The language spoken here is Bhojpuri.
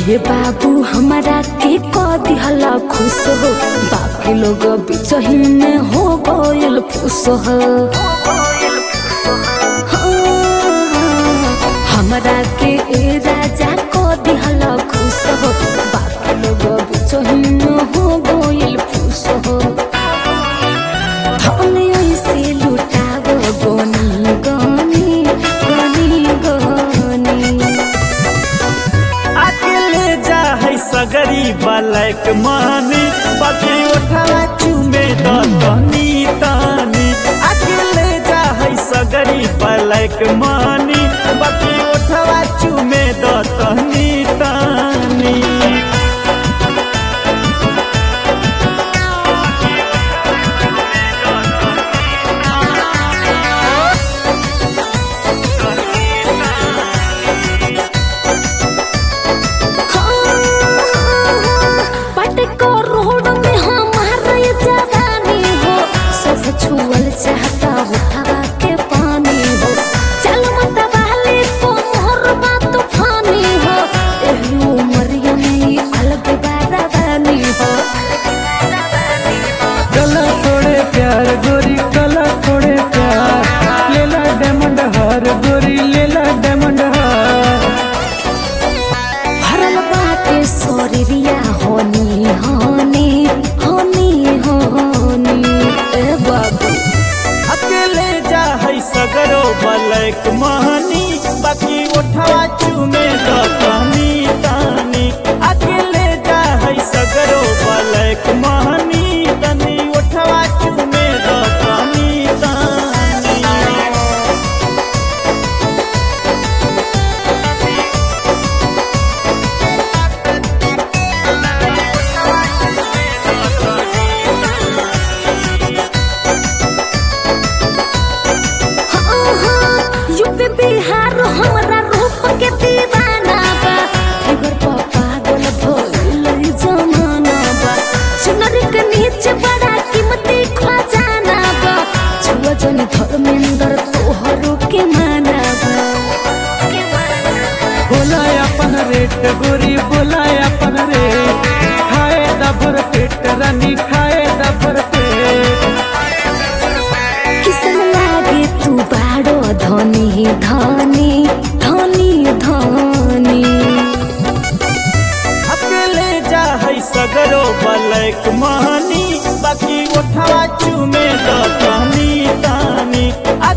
ए बाबू हमारा के क दिहला खुश हो बाकी लोग बिचही में हो गइल फुस हो हमरा के ए राजा क दिहला खुश हो बाकी लोग बिचही में हो गइल फुस हो धन ऐसे लुटाव गनी गनी गनी गनी अकेले जा है सगरी बलक मानी बाकी उठवा चूमे द तनी तानी अकेले जा है सगरी बलक मानी बाकी उठवा चूमे द तनी तानी पटको रोड में हमारा ये जवानी हो सब छुअल चाहता हो हवा के पानी हो चल मत वाले को मोर बात फानी हो एही उमरिया में अलग बारानी हो कला थोड़े प्यार गोरी कला थोड़े प्यार लेला डायमंड हार गोरी लेला डायमंड हार भरल बाटे शरीरिया होनी होनी होनी होनी ए बाबू अकेले जा है सगरो बलक महानी बाकी उठवा चूमे द तानी तानी अकेले जा है सगरो बलक महानी तनी उठवा चूमे द तानी तानी यूपी बिहार हमरा रूप के दीवाना बा फिगर पर पागल भइल ई जमाना बा सुनर के नीचे बड़ा कीमती खजाना बा छुआ जन धर्मेंद्र तोहरो के माना बा बोला अपन रेट गोरी बोला अपन रेट खाए दबर पेट रानी खाए दबर पेट किसन लागे तू बाड़ो धनी धनी धनी धनी अकेले जा है सगरो बलक महानी बाकी उठवा चूमे द तानी तानी